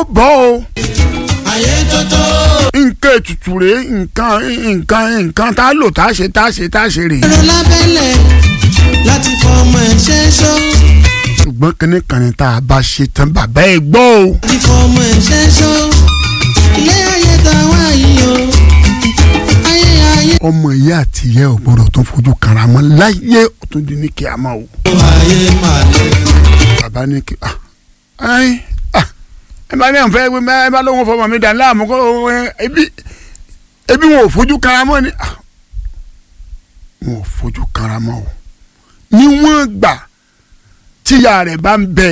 bọ́ o ayé tótó. nǹkan ètùtù rèé nǹkan nǹkan nǹkan tá a lò tá a ṣe tá a ṣe tá a ṣe rèé. èrò lábẹ́lẹ̀ láti fọmọ ẹ̀ ṣe é ṣó. ṣùgbọ́n kínní kan ní tá a bá ṣe tán bàbá ẹ gbọ́ o. láti fọmọ ẹ̀ ṣe é ṣó. ilé ayé tá a wá yìí o. ayé ayé. ọmọ ìyá àti ìyá ò gbọdọ̀ tó fojú kanra mọ́ láyé ó tún di ní kí a máa wò. ayé máa lè. bàbá ní kí ah ayi ah ẹ bá ní àwọn fẹ́ ẹ bá lóun fọmọ mi dàn láàmú kó ẹ ebi ebi wọn ò fojú kanra mọ́ ni ah wọn ò fojú kanra mọ́ o níwọ̀n gbà tíya rẹ̀ bá ń bẹ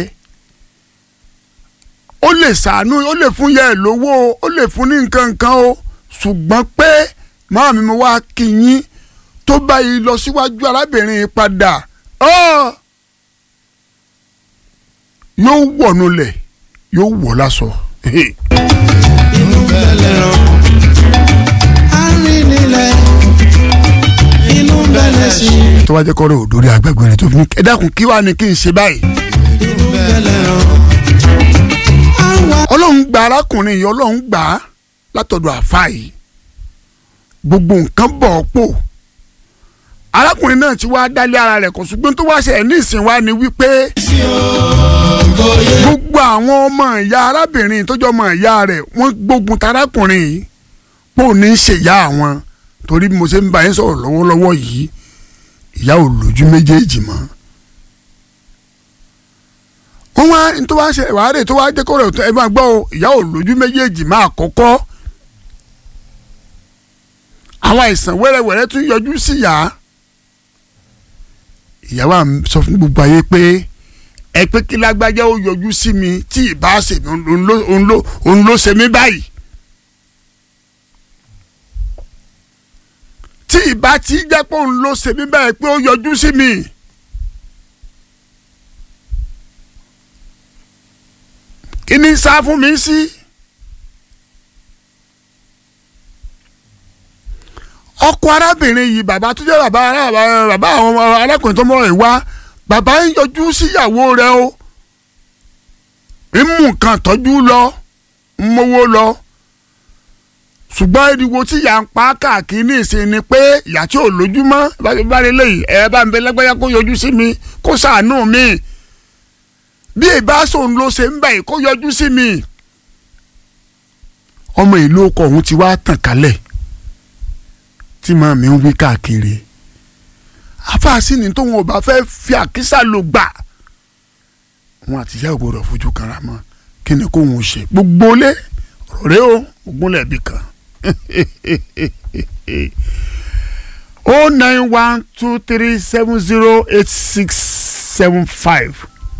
ó lè ṣàánú ó lè fún yẹ ẹ lówó o ó lè fún ní nǹkan nǹkan o ṣùgbọ́n pé màá mi mo wá kí yín tó báyìí lọ síwájú arábìnrin yìí padà ọ́ yóò wọ̀nù lẹ̀ yóò wọ̀ lásọ. inú bẹ̀lẹ̀ rán. arìnrìnlẹ̀ inú bẹ̀lẹ̀ sí. tó bá jẹ́ kọ́rọ̀ òdòrí àgbàgbé rẹ̀ tó fi ní ẹ dákun kí wàá ní kí n ṣe báyìí. inú bẹ̀lẹ̀ rán. àwa ọlọ́run gba arákùnrin yìí ọlọ́run gbà á látọ̀dọ̀ àfa yìí gbogbo nǹkan bọ̀ ọ́ pò arákùnrin náà ti wá dálé ara rẹ̀ kò ṣùgbọ́n tó wá ṣe ẹ̀ ní ìsìn wa ni wípé gbogbo àwọn ọmọ ìyá arábìnrin tó jọ ọmọ ìyá rẹ̀ wọ́n gbógun tarákùnrin yìí pò ní í ṣèyá àwọn torí bí mo ṣe ń bá yín sọ̀rọ̀ lọ́wọ́lọ́wọ́ yìí ìyá ò lójú méjèèjì mọ́ wọ́n wá ní tó wá ṣe wàhálà tó wá jẹ́ kó rẹ̀ ẹ máa gbọ́ o ìyá ò lójú méjèèjì máa kọ́kọ́ àwọn àìsàn wẹ́rẹ́wẹ́rẹ́ tún yọjú sí ìyá ìyá wa sọ fún gbogbo ayé pé ẹ pé kí lágbájá ó yọjú sí mi tí ìbá ṣe mi òun ló òun ló òun ló ṣe mí báyìí tí ìbá ti jẹ́ pé òun ló ṣe mí báyìí pé ó yọjú sí mi. kí ni sá fún mi sí. ọkọ arábìnrin yìí bàbá tó jẹ́ bàbá ará bàbá àwọn ọmọ arákùnrin tó mọ̀ ẹ̀ wá bàbá ń yọjú síyàwó rẹ̀ o ń mú nǹkan tọ́jú lọ ń mówó lọ ṣùgbọ́n ìdíwọ́ tí ìyá ń pa káàkiri ní ìsìn ni pé ìyá tí ò lójúmọ́ bá rí lẹ́yìn ẹ bá ń bẹ lágbájá kó yọjú sí mi kó ṣàánú mi bí ìbáṣọ ló ṣe ń bẹ̀ kó yọjú sí mi. ọmọ ìlú ọkọ òun ti wá tàn kálẹ̀ tí màá mi ń wí káàkiri àfàásì ni tóun ò bá fẹ́ fi àkísà lò gbà wọn àtìyá ò gbọdọ̀ fojú kanra mọ́ kí ni kóun ṣe gbogbo lé ọ̀rẹ́ o ògúnlẹ̀ bí kan o nine one two three seven zero eight six seven five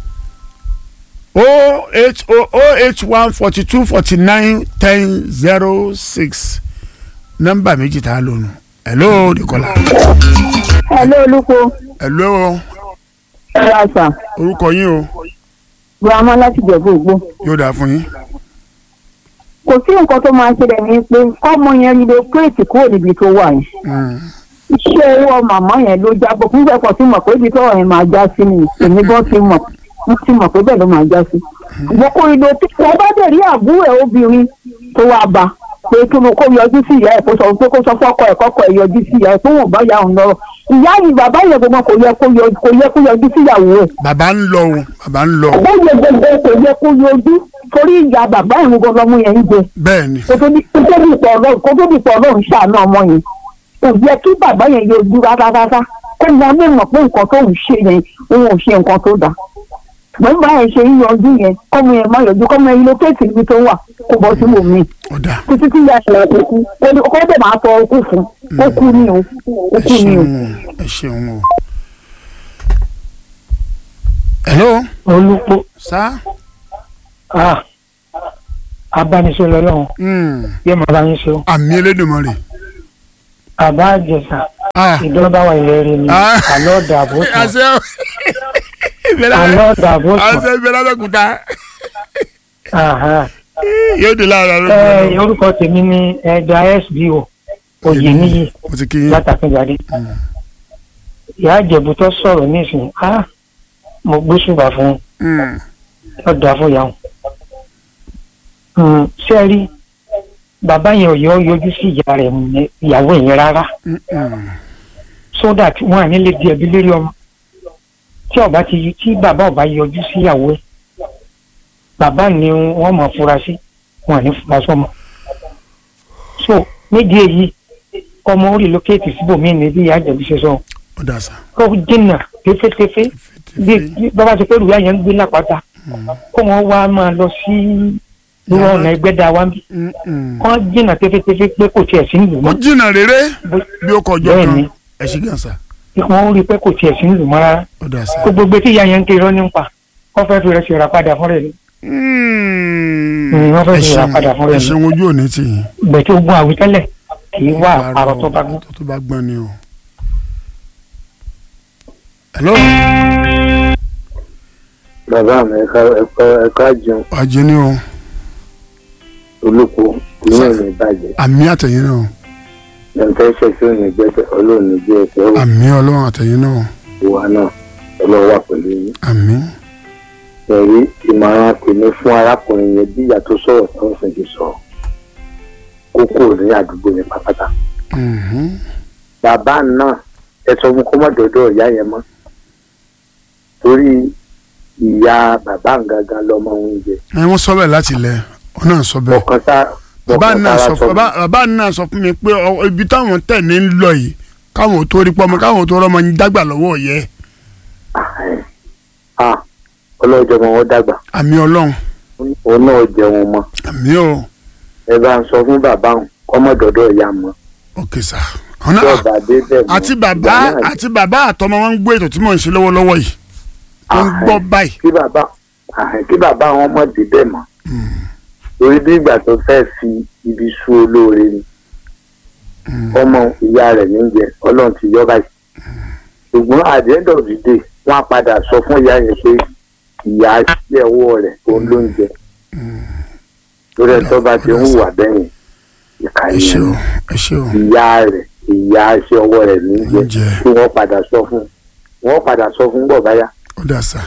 o eight o o eight one forty two forty nine ten zero six nọ́mbà méjì tá a lò nù hello Nicola Hello olùkọ́ hello ẹ̀rọ àṣà orúkọ yín o girama láti jẹ̀bú ògbó. yóò dáa fún yín kò sí nǹkan tó máa ṣẹlẹ̀ ní pé kọ́mọ yẹn rí lókèètì kúrò níbi tó wà yẹn. Mm. iṣẹ́ owó màmá yẹn ló jábọ̀ fún ìgbẹ́kọ̀ tí mọ̀ pé ibi tọ́rọ̀ yẹn máa já sí ni èmi gan ti mọ̀ mo ti mọ̀ pé bẹ́ẹ̀ ló máa já sí. ṣùgbọ́n kó ìlò tí wọ́n bá dẹ̀ rí àbúrò ẹ̀ obìnrin tó wá bá pé kí mo kó yọjú sí ìyá ẹ̀ kó sọ pé kó sọ fọ́kọ ẹ̀ kọ́kọ́ ẹ̀ yọjú sí ìyá ẹ̀ tó wọ́n bá yà òun lọ́rọ̀ ìyá yìí bàbá yẹn gbogbo kò yẹ kó yọ- kò yẹ kó yọjú sí ìyàwó ẹ̀ bàbá ń lọ o bàbá ń lọ o ó yẹ gbogbo kò yẹ kó yọjú torí ìyá bàbá ìwé gbọdọ̀ mú yẹn ń jẹ bẹ́ẹ̀ ni kó tó di kó tó di pọ̀ ọlọ́run kó tó di pọ̀ ọlọ́run ṣàánú ọmọ yẹn kò yẹ kí bàbá yẹn yọjú rárá kó mọ mímọ̀ pé nǹkan tó ń ṣe yẹn òun ò ṣe nǹkan tó dáa ṣùgbọ́n bá yẹn ṣe yíyanjú yẹn kọ́mọ yẹn má yọjú kọ́mọ yẹn lókèétì níbi tó wà kó bọ́ sí omi ọ̀dà títí tí ìyá ìṣẹ̀lẹ̀ tó kú kó dẹ̀ máa tọ okú fún ó kú ni o ó ẹ kú ni o. ṣeun o ẹ ṣeun o. hello olùpọ̀ sá ah abániṣe lọ́lọ́run Mm. yẹ màá bá yín ṣe o àmì Elédùmarè àbá àjẹsà Ah. ìdọ́gba wà ilẹ̀ rẹ ni Ah. àlọ́ dàbò sàn àṣẹ ìbẹ̀rẹ̀ àlọ́ dàbò sàn àṣẹ ìbẹ̀rẹ̀ abẹ́kúta Aha. yóò dé láàárọ̀ ẹ lọ́dún. orúkọ tèmi ni ẹja sbo oyè níyì mo ti kí yín látàkùnjáde ìyá àjẹbù tó sọ̀rọ̀ nísìnyí ah mo gbósùbà fún Mm. un ó dáa fún ìyá wọn Mm, ṣé ẹ rí bàbá yẹn ò yọ yọjú sí ìyá rẹ̀ ní ìyàwó yẹn rárá Mm-mm. so that wọn à ní lè di ẹbí lérí ọmọ tí ọba ti tí bàbá ọba yọjú sí ìyàwó ẹ̀ bàbá ni wọn mọ fura sí wọn à ní fura sọmọ so nídìí èyí ọmọ orí lókèétì síbòmíì ní bí ìyá àjẹbí ṣe sọ ó dà sá. ó jìnnà tẹfẹtẹfẹ bí bí bàbá ti pé ìlú yẹn ń gbé lápáta kó wọn wá máa lọ sí irú ọ̀nà ẹgbẹ́ dá wa ń bí Mm-mm. wọ́n jìnnà tẹfẹtẹfẹ pé kò tiẹ̀ sí ìlú ó mọ́ jìnnà rere Bó- bí ó kọjọ bẹ́ẹ̀ kan ni. ẹ ṣe gan sa. wọ́n rí i pé kò tiẹ̀ sí ìlú mọ́ rárá ó dà sá. gbogbo gbé tí ìyá yẹn ń kiri ọ́ nípa wọ́n fẹ́ fi rẹ̀ ṣe ìràpadà fún rẹ̀ ni Mm. Mm, wọ́n fẹ́ ẹ fi ra ṣeun padà fún rẹ̀ ẹ ni. ṣeun ojú òní tì yín. gbẹ̀tí ogun àwítẹ́lẹ̀ kì í wá àrò tó bá gbọ́. tó bá gbọ́n ni o. hello bàbá mi ẹ̀ka ẹ̀ka ẹ̀ka jẹun ajé ni o olùkọ́ ìyẹn ò ní bàjẹ́ àmì àtẹ̀yìn náà ẹ̀ǹtẹ́ ṣẹ̀ṣẹ̀ ò ní gbẹ́sẹ̀ ọlọ́run ní gbé ẹsẹ̀ ó àmì ọlọ́run àtẹ̀yìn náà wà náà ọlọ́run wà pẹ̀lú yín. àmì ẹ̀rí ìmọ̀ràn tèmi fún arákùnrin yẹn bí ìyá tó sọ̀rọ̀ tó ń sìn ti sọ̀rọ̀ kókó ní àdúgbò yẹn pátápátá. mhm. bàbá náà ẹ sọ fún kó má dọ̀dọ̀ ìyá yẹn mọ́ torí ìyá bàbá gangan lọmọ oúnjẹ ẹ wọ́n sọ bẹ́ẹ̀ láti ilẹ̀ ọ náà sọ bẹ́ẹ̀ ọkàn sá bàbá ọkàn náà sára sọ bàbá bàbá náà sọ fún mi pé ọ- ibi táwọn tẹ̀ ní ń lọ yìí káwọn ò tó rí pọ́nmọ́ káwọn ò tó rọ́mọ yín dágbà lọ́wọ́ yẹ ah ọlọ́jọ́ ọmọ wọn dàgbà àmì ọlọ́run òun náà jẹun mọ́ àmì o ẹ bá ń sọ fún bàbá òun kọ́mọ dọ̀dọ̀ ìyá mọ́ òkè sà ọ̀nà tí ọba dé bẹ́ẹ̀ mọ́ àti bàbá ìyá náà àti bàbá àtọmọ wọn ń gbé ètò tí mò ń ṣe lọ́wọ́lọ́wọ́ yìí tó ń gbọ́ báyìí kí bàbá àhìn kí bàbá wọn mọ̀ dé bẹ́ẹ̀ mọ́ torí bí ìgbà tó fẹ́ fi ibi sú olóore ni ọmọ ìyá rẹ̀ níjẹ ọlọ́run ti yọ báyìí ṣùgbọ́n at the end of the day wọ́n á padà sọ fún ìyá yẹn pé ìyá sí ẹ̀wọ́ rẹ̀ tó ń lóúnjẹ lórí ẹ̀ tó bá ti ń hùwà bẹ́yìn ìka ẹ ṣé ìyẹn o ẹ ṣé o ìyá rẹ̀ ìyá sí ọwọ́ rẹ̀ níjẹ Níjẹ. tí wọ́n padà sọ fún wọ́n padà sọ fún bọ̀ báyà. ó dà sà.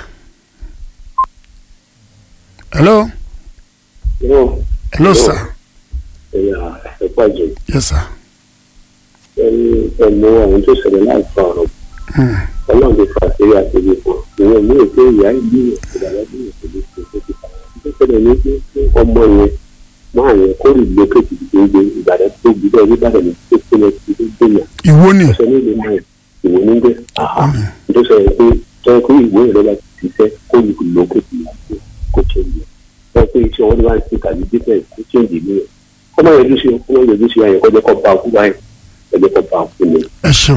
hello hello sà ẹ̀yà ẹ̀pọ̀ jù yes sà. ẹni ẹ̀mú àwọn tó ṣẹlẹ̀ láìpẹ́ ọ̀rọ̀ Hmm. ọlọ́run ti fà sí àtẹ̀lé fún ìwọ̀n mú ètò ìyá ìlú ìdàgbà bí ìṣẹ̀lẹ̀ tó tó ti fà wọ́n. tó ṣẹlẹ̀ ní pé pé ọmọ yẹn máa yẹn kó rí lókè tìdíje ìbàdàn tó gbúdọ̀ nígbàdàn ní tó tó lọ sí tó gbìyàn ìwọ ni ọ̀sẹ̀ ní ìlú náà ìwé ní gbé tó ṣẹlẹ̀ pé tọ́ pé ìwé ìrẹ́lá ti ṣiṣẹ́ kó rí lókè tìdíje kó ṣe ń yẹ tọ́ pé iṣẹ́ wọn wá sí tàbí dípẹ́ kó ṣe ń dìbò yẹn ọmọ yẹn ló ṣe ọmọ yẹn ló ṣe ayẹ kọjá kọ bá kú báyìí kọjá kọ bá kú ni ẹ ṣeun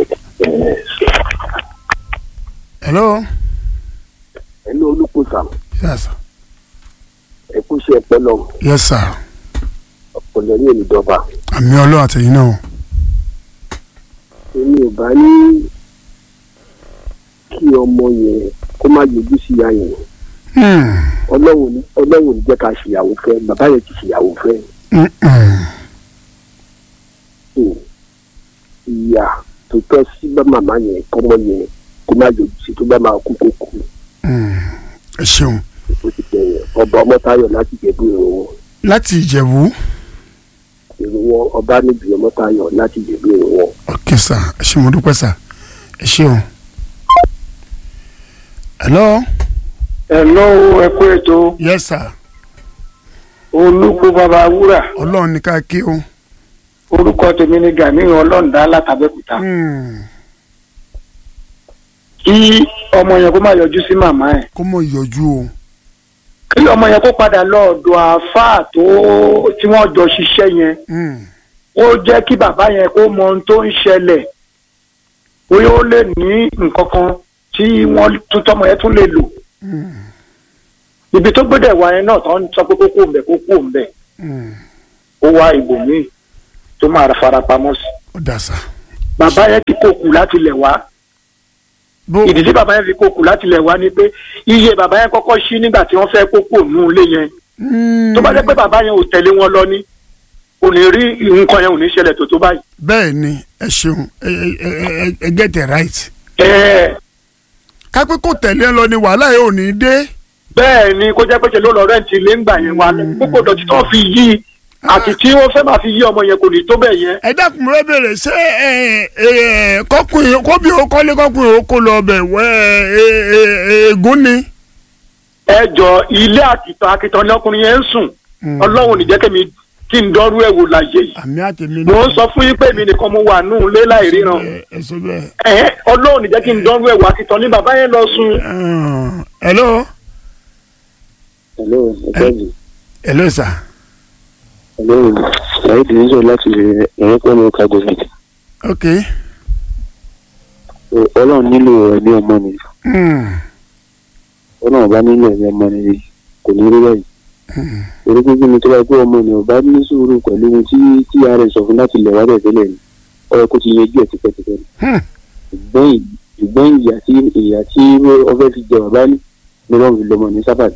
hello ẹni olùkóso yes ẹkú ṣe ẹpẹ lọ yes sir ọpọlọ ní olùdọba àmì ọlọ́run àtẹ̀yìn náà èmi ò bá ní kí ọmọ yẹn kó má yọjú sí ìyá yẹn Hmm. ọlọ́run ní ọlọ́run ní jẹ́ ká ṣèyàwó fẹ́ bàbá yẹn ti ṣèyàwó fẹ́ Hmm, hmm. so ìyá tó tọ́ sí bá màmá yẹn kọ́mọ yẹn kó má yọjú sí tó bá máa kú kó kú Hmm. ẹ ṣeun ó ti bẹ̀ yẹn ọba ọmọtayọ láti jẹ̀bú ìrànwọ́ láti ìjẹ̀bú ìrànwọ́ ọba níbi ọmọtayọ láti jẹ̀bú ìrànwọ́. ok sir ẹ ṣé mo dúpẹ́ sir ẹ ṣeun hello Hello, ẹ kú ètò yes sir olùkú bàbá wúrà ọlọ́run ní ká kí o orúkọ tèmi ni Gani ọlọ́ǹda látàbẹ́kúta Hmm. kí ọmọ yẹn kó má yọjú sí màmá ẹ̀ kó mọ̀ yọjú o kí ọmọ yẹn kó padà lọ ọ̀dọ̀ àáfàá tó tí wọ́n jọ ṣiṣẹ́ yẹn Hmm. ó jẹ́ kí bàbá yẹn kó mọ ohun tó ń ṣẹlẹ̀ bóyá ó lè ní nǹkan kan tí wọ́n tún tọmọ yẹn tún lè lò Hmm. ibi tó gbọ́dọ̀ wá yẹn náà tó ń sọ pé kókó ń bẹ kókó ń bẹ Hmm. ó wá ibòmíì tó máa fara pamọ́ sí ó dà sà bàbá yẹn ti kókù láti lẹ̀ wá bó ìdí tí bàbá yẹn fi kókù láti lẹ̀ wá ni pé iye bàbá yẹn kọ́kọ́ ṣí nígbà tí wọ́n fẹ́ kókó nù ilé yẹn Hmm. tó bá jẹ́ pé bàbá yẹn ò tẹ̀lé wọn lọ ní kò ní rí nǹkan yẹn ò ní ṣẹlẹ̀ tó tó báyìí. bẹ́ẹ̀ ni ẹ ṣeun ẹ ẹ ẹ ẹ get it right ẹ kápẹ́ kò tẹ̀lé ẹ lọ ni wàhálà yóò ní dé bẹ́ẹ̀ ni kó jẹ́ pé ṣe ló lọ rẹ́ǹtì ilé ńgbà yẹn wà gbogbo dọ̀tí tó fi yí i àti tí wọ́n fẹ́ máa fi yí ọmọ yẹn kò ní tó bẹ́ẹ̀ yẹn. ẹ dákun mo fẹ́ bèrè ṣé ẹ, ẹ, kọkùnrin kóbi ó kọ́lé kọkùnrin ó kó lọ bẹ̀ wẹ́ ẹ, ẹ, ẹ, ègún ni. ẹ jọ ilé àkìtàn àkìtàn lọkùnrin yẹn ń sùn ọlọ́run ní jẹ́ kẹ́mi kí n dọ́rú ẹ̀ wò láyé yìí. àmì àtẹ̀mí mo ń sọ fún yín pé èmi nìkan mo wà nù lé láì ríran. ẹ sọ bẹ́ẹ̀. ẹ̀hẹ́ ọlọ́run ní jẹ́ kí n dọ́rú ẹ̀ wò àkìtàn ní bàbá yẹn lọ sùn. Ah, hello hello ẹgbẹ́ni hello sir. hello ṣàyẹ̀ tí ń sọ láti ẹ̀rọ pẹ̀lú ọkà gọ́ọ̀mẹ̀ntì ok. ọlọ́run nílò ẹ̀mí ọmọ ni Hmm. ọlọ́run bá nílò ẹ̀mí ọmọ ni kò ní rí báyìí Hmm. torí pé kí ni tó bá gbé ọmọ ni ọba ní sùúrù pẹ̀lú ohun tí tí ààrẹ sọ fún láti lẹ̀ wá bẹ̀ tẹ́lẹ̀ ni ọ̀rọ̀ kó ti yanjú ẹ̀ tipẹ́tipẹ́ ni Hmm. ṣùgbọ́n ì- ṣùgbọ́n ìyà tí ìyà tí ọfẹ́ fi jẹ bàbá ní ni wọ́n fi lọ́mọ ní sábàbí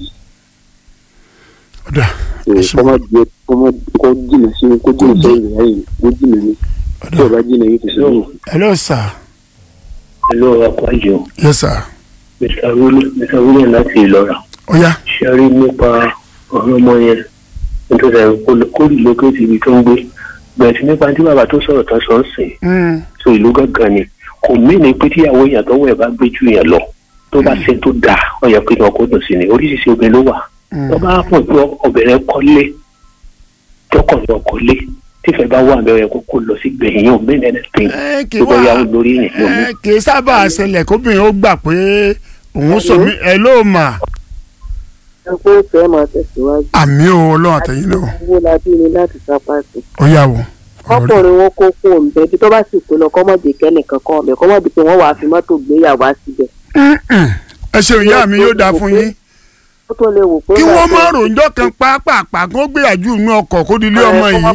ọ̀dà ẹ ṣe kọ́mọ jẹ kọ́mọ kọ́ jìnà sí kó jìnà sí ìrìn àyè kó jìnà ní tí ọba jìnà yìí ti sọ yìí. hello sir. Hello, Akwajo. yes sir. Mr. William, Mr. William láti Ìlọ́ra. ọ̀ya. Ṣé rí nípa ọ̀rọ̀ ọmọ yẹn? Nítorí ẹ̀ kó lókèjì ibi tó ń gbé. Bẹ̀rẹ̀ sí nípa tí bàbá tó sọ̀rọ̀ tán sọ ń sìn. Hmm. So ìlú gángan ni. Kò mìíní pé tíyàwó èèyàn tọ́wọ́ ẹ̀ bá gbé jù yẹn lọ. Tó bá ṣe tó dáa, ó yẹ pé kí ọkọ̀ dùn sí ni. Oríṣiríṣi obìnrin ló wà. Hmm. Tó bá pọ̀ pé obìnrin kọ́lé, tọkọ̀ lọ kọ́lé. Tífẹ̀ bá wà bẹ́ẹ̀ kó kó lọ sí gbẹ̀yìn yóò mí anything. ẹ kì í Tó bá yà wá ó lórí yẹn yóò mí. ẹ kì í sábà ṣẹlẹ̀ kóbìnrin ó gbà pé òun sọ mí ẹ ló mà ẹ pé ìfẹ́ máa tẹ̀síwájú àmì o ọlọ́run àtẹ̀yìn náà owó la bí ni láti sapá sí. ó yà wò. ọkùnrin wọn kó kó òǹbẹ bí tó bá sì pé lọ kọ́mọ̀dé kẹ́nìkan kan ọ̀bẹ kọ́mọ̀dé pé wọ́n wàá fi mọ́tò gbéyàwó á síbẹ̀. ẹ ṣeun ìyá mi yóò dáa fún yín ó tó lè wò pé. kí wọ́n mọ̀ ròǹjọ́ kan pàápàá kó gbìyànjú inú ọkọ̀ kó di ilé ọmọ yìí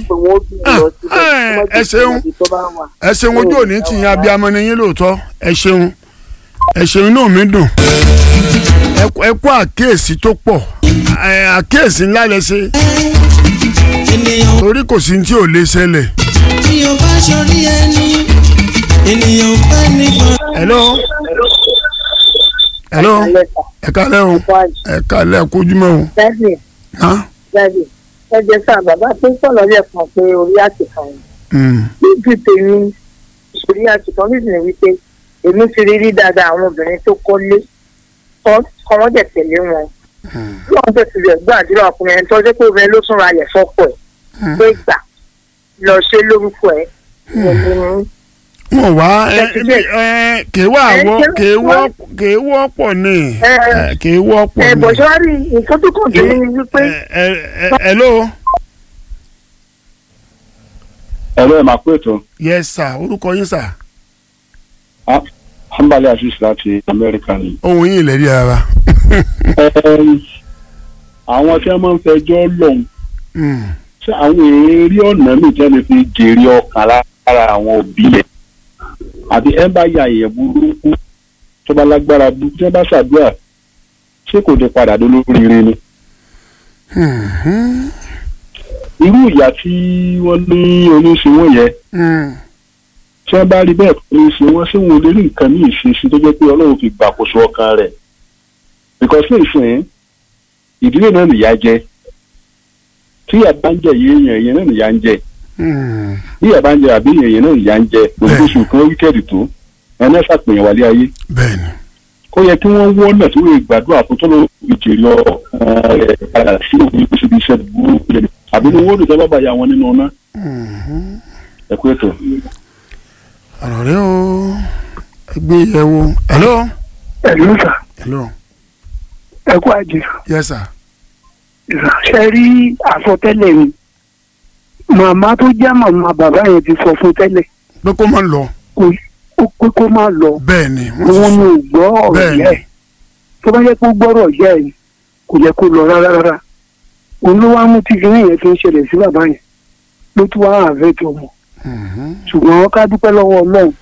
ẹ ṣeun ẹ ṣeun ojú òní tì yín abiyamọ ni yín lóòótọ́ ẹ ṣeun ẹ ṣeun inú mi dùn ẹ kú- ẹ kú àkíyèsí tó pọ̀ ẹ, àkíyèsí ńlá lẹ ṣe ènìyàn torí kò sí ní tí ò lè ṣẹlẹ̀. tí o bá ṣorí ẹni ènìyàn fẹ́ nìkan. hello hello ẹ kálẹ́ o ẹ kálẹ́ kójúmọ́ o dájú hàn dájú ẹ jẹ sáà bàbá tó sọ̀rọ̀ lẹ́ẹ̀kan pé orí àtìkàn yìí níbi tèmi ìṣòrí àtìkàn nídìí wípé èmi ti rí rí dáadáa àwọn obìnrin tó kọ́lé kọ́ wọ́n dẹ̀ tẹ̀lé wọn lọ́wọ́n tẹ̀ sílẹ̀ gbàdúrà ọkùnrin ẹni tó jẹ́ pé obìnrin ló tún ra ayẹ̀ fọ́pọ̀ ẹ̀ pé gbà lọ ṣe lórúkọ ẹ̀ wọn wá ẹ ẹ kèé wà wọ kèé wọ kèé wọ́pọ̀ ní ẹ kèé wọ́pọ̀ ẹ̀ ní. bọ̀ ṣọ́wárí nǹkan tó kàn tó ní ni wípé ẹ ẹ hello ẹ̀rọ ẹ̀ máa pé ètò yes sir orúkọ yín sir hanbali asis láti amẹ́ríkà ni. ohun yín ìlẹ́rí ara. Ẹm, àwọn tí wọ́n máa ń fẹjọ́ lọ́hùn ṣé àwọn èrè ọ̀nà míì tí wọ́n lè fi jèrè ọkàn lára àwọn òbí yẹn àbí ẹ bá ya èèyàn burúkú tó bá lágbára burúkú tí wọ́n bá ṣàdúrà ṣé kò ní padà dé lóríire ni. irú ìyá tí wọ́n ní oníṣòwò yẹn tí wọ́n bá rí bẹ́ẹ̀ pé ṣe wọ́n ṣé wọn ò lè rí nǹkan ní ìṣesí tó jẹ́ pé ọlọ́run fi gbàkóso ọkàn rẹ̀ because ní ìsìn ìdílé náà nìyá jẹ tí ìyá bá ń jẹ yìí èèyàn èèyàn náà nìyá ń jẹ bí ìyá bá ń jẹ àbí èèyàn náà nìyá ń jẹ oṣooṣù kan wíkẹ́ẹ̀dì tó ẹni ẹ̀ ṣàpèyàn wálé ayé bẹ́ẹ̀ni ó yẹ kí wọ́n wọ́nà tí wọ́n gbàdúrà fún tó ló ìjèrè ọkàn rẹ̀ padà sí òun kó síbi iṣẹ́ burúkú yẹn àbí ni wọ́n lè tọ́ bàbá ya wọn nínú ọ̀nà ẹ̀kú ètò. ọ̀rọ̀ rẹ o gbé yẹ̀wò hello ẹ̀lú sà hello ẹ kú àjẹ yes sir ṣe rí àsọtẹ́lẹ̀ mi màmá tó jẹ́ màmá bàbá yẹn ti sọ fún tẹ́lẹ̀ pé kó má lọ kò ó pé kó má lọ bẹ́ẹ̀ni òun ni ò gbọ́ ọ̀rọ̀ Bẹ́ẹ̀ni. yẹ ẹ̀ tó bá yẹ kó gbọ́rọ̀ yẹ ẹ̀ kò yẹ kó lọ rárá rárá òun ló wá mú tí kinní yẹn fi ń ṣẹlẹ̀ sí bàbá yẹn ló tún wá àfẹ́ tó mọ̀ ṣùgbọ́n ká dúpẹ́ lọ́wọ́ ọlọ́run